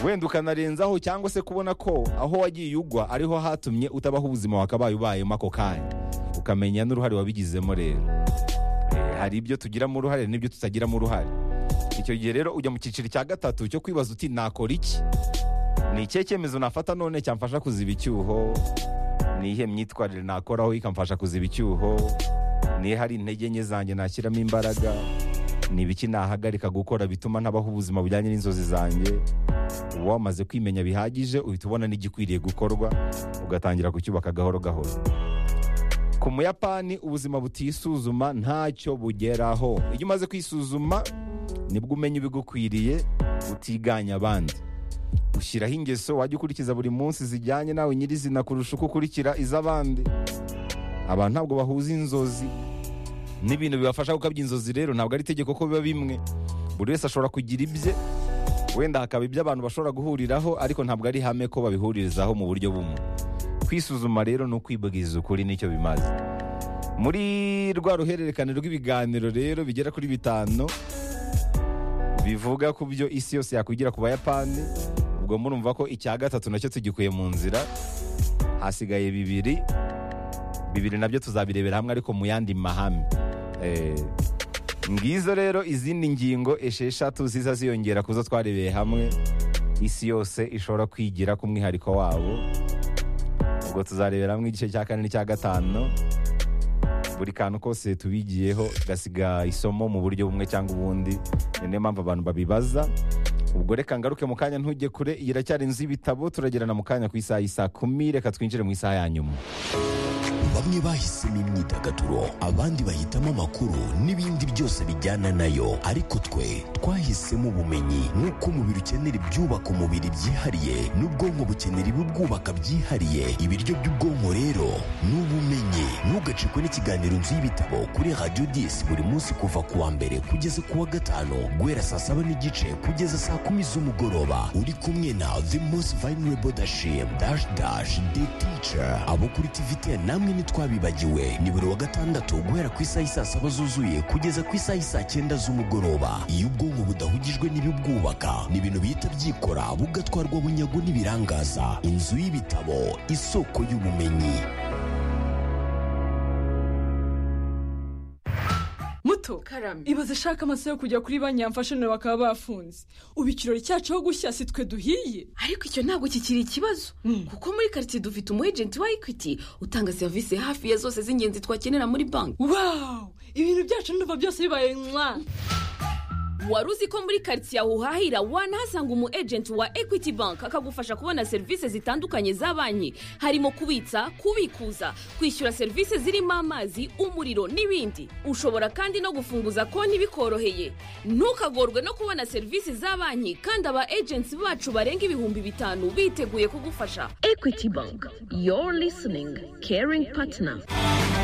wenda ukanarenzaho cyangwa se kubona ko aho wagiye ugwa ariho hatumye utabaho ubuzima wakabaye ubayemo ako kanya ukamenya n'uruhare wabigizemo rero Eh, hari ibyo tugiramo uruhare n'ibyo tutagiramo uruhare icyo gihe rero ujya mu cyiciro cya gatatu cyo kwibaza uti nakora iki ni ikihe cyemezo nafata none cyamfasha kuziba icyuho ni iyihe myitwarire nakoraho ikamfasha kuziba icyuho niyo hari intege nke zanjye nashyiramo imbaraga ni ibiki nahagarika gukora bituma ntabaho ubuzima bujyanye n'inzozi zanjye uba wamaze kwimenya bihagije uhita ubona n'igikwiriye gukorwa ugatangira kucyubaka gahoro gahoro ku muyapani ubuzima butisuzuma ntacyo bugeraho iyo umaze kwisuzuma nibwo umenya ibigukwiriye utiganya abandi ushyiraho ingeso wajya ukurikiza buri munsi zijyanye nawe nyirizina kurusha uko ukurikira iz'abandi abantu ntabwo bahuza inzozi n'ibintu bibafasha gukabya inzozi rero ntabwo ari itegeko ko biba bimwe buri wese ashobora kugira ibye wenda hakaba ibyo abantu bashobora guhuriraho ariko ntabwo ari ihame ko babihuririzaho mu buryo bumwe kwisuzuma rero ni ukwibwiza ukuri nicyo bimaze muri rwa ruhererekane rw'ibiganiro rero bigera kuri bitanu bivuga ku byo isi yose yakwigira ku bayapani ubwo murumva ko icya gatatu nacyo tugikuye mu nzira hasigaye bibiri bibiri nabyo tuzabirebera hamwe ariko mu yandi mahame Eh, ngizo rero izindi ngingo esheshatu ziza ziyongera ku zo twarebeye hamwe isi yose ishobora kwigira ku mwihariko wabo ubwo tuzarebera hamwe igice cya kane n'icya gatanu buri kantu kose tubigiyeho gasiga isomo mu buryo bumwe cyangwa ubundi ni niyo mpamvu abantu babibaza ubwo reka ngaruke mu kanya ntujye kure iyi iracyari inzu y'ibitabo turagerana mu kanya ku isaha y'isa kumi reka twinjire mu isaha ya nyuma bamwe bahisemo imyidagaduro abandi bahitamo amakuru n'ibindi byose bijyana nayo ariko twe twahisemo ubumenyi nk'uko umubiri ukenera ibyubaka umubiri byihariye n'ubwonko bukenera ibibwubaka byihariye ibiryo by'ubwonko rero ni ubumenyi ntugacikwe n'ikiganiro nzu y'ibitabo kuri radiyo disi buri munsi kuva ku wa mbere kugeza ku wa gatanu guhera saa saba n'igice kugeza saa kumi z'umugoroba uri kumwe na the most vulnerable dashim dash dash the teacher abo kuri tvt namwe ntitwabibagiwe ni buri wa gatandatu guhera ku isaha isaa saba zuzuye kugeza ku isaha isaa cyenda z'umugoroba iyo ubwonko budahugijwe n'ibibwubaka ni ibintu bihita byikora bugatwarwa bunyago n'ibirangaza inzu y'ibitabo isoko y'ubumenyi muto karame ibaze ashaka amasaha yo kujya kuri banki yamfashe nawe bakaba bafunze ubu ikirori cyacu aho gushya si twe duhiye ariko icyo ntabwo kikiri ikibazo kuko muri karitsiye dufite umu ejenti wa ekwiti utanga serivisi hafi ya zose z'ingenzi twakenera muri banki wawu ibintu byacu ndumva byose bibaye mwa wari uzi ko muri karitsiye aho uhahira wanahasanga umu ejenti wa ekwiti banki akagufasha kubona serivisi zitandukanye za banki harimo kubitsa kubikuza kwishyura serivisi zirimo amazi umuriro n'ibindi ushobora kandi no gufunguza konti bikoroheye ntukagorwe no kubona serivisi za banki kandi aba ejenti bacu barenga ibihumbi bitanu biteguye kugufasha ekwiti banki yoru listening caringi patina